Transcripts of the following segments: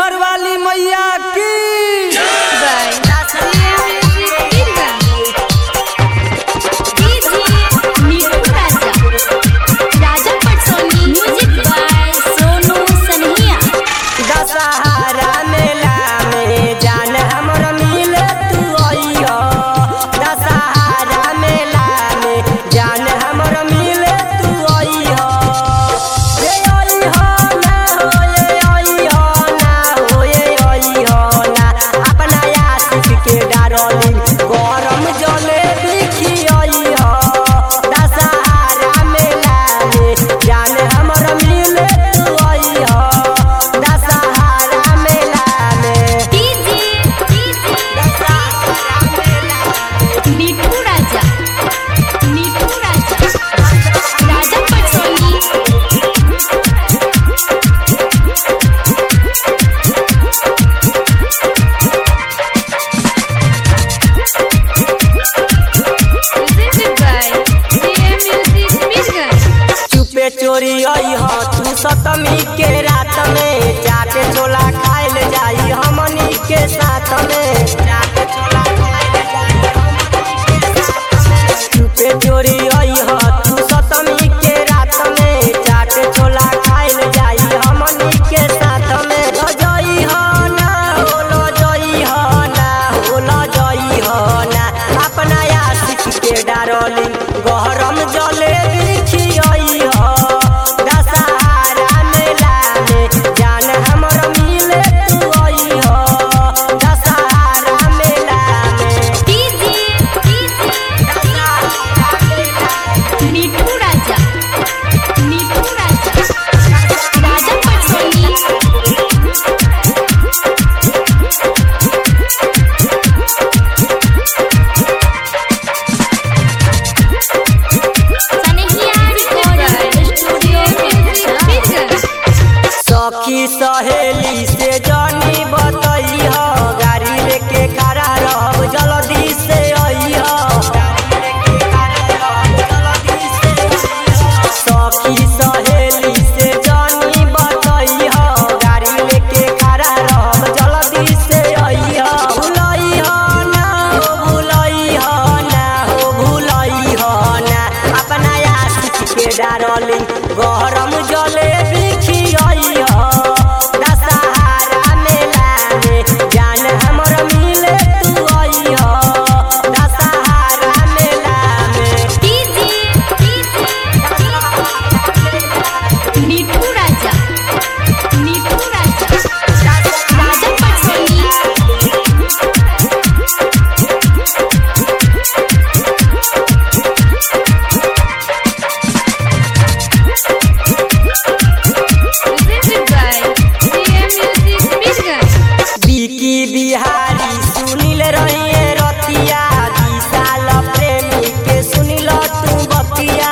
मैहर वाली मैया की दशहरा मेला में जान हमर मिले तू अइहो दशहरा मेला में जान हमर मिले तू अइहो ये अइहो ना हो ये अइहो ना हो ये अइहो ना अपना आशिक के डारली गरम जले बिखी अइहो दशहरा मेला में जान हमर मिले तू अइहो दशहरा मेला में दशहरा मेला में मिठू राजा मिठू राजा राजा पटसोनी presented by JM Music Vision. चुपे चोरी आई हो तू सतमी के रात में चाटे छोला खाइल जाई हमनी के साथ में चाटे छोला खाइल जाई हमनी के साथ में। चुपे चोरी आई हो तू सतमी के रात में चाटे छोला खाइल जाई हमनी के साथ में लो जई हो ना हो लो जई हो ना हो लो जई हो ना अपना आशिक के डारली गहरम जले बिखियई हो दशहरा मेला में जान हमर मिले तू अई हो दशहरा मेला में डीजे दशहरा मेला में मिठू राजा मिठू राजा राजा पटसोनी सनहिया रिकॉर्डिंग स्टूडियो विजन सखी सहेली से जानी बतई हो गाड़ी लेके खड़ा रहब जल्दी से आई हो सखी सहेली से जानी बतई हो गाड़ी लेके खड़ा रहब जल्दी से आई हो भुलई हो ना हो भुलई हो ना हो भुलई हो ना अपना आशिक के डारली गरम जले बिखियई हो दशहरा मेला में जान हमर मिले तू आई हो दशहरा मेला में डीजे मिठू राजा मिठू राजा राजा पटसोनी presented by JM Music Vision. बिकी बिहारी सुनिल रहिए रतिया विशाल प्रेमी के सुनिल तू बतिया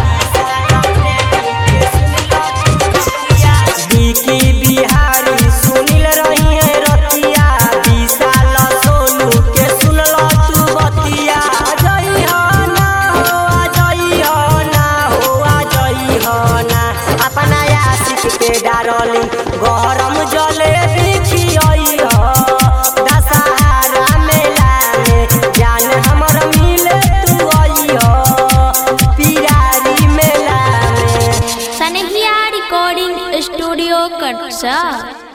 बिकी बिहारी सुनिल रहिए रतिया विशाल सोनू के सुनल तू बतिया जई हो ना हो आ जई हो ना हो आ जई हो ना अपना आशिक के डारली गरम जले बिखियई हो दशहरा मेला में जान हमर मिले तू आई हो पिरारी मेला में सनहिया रिकॉर्डिंग स्टूडियो कटसा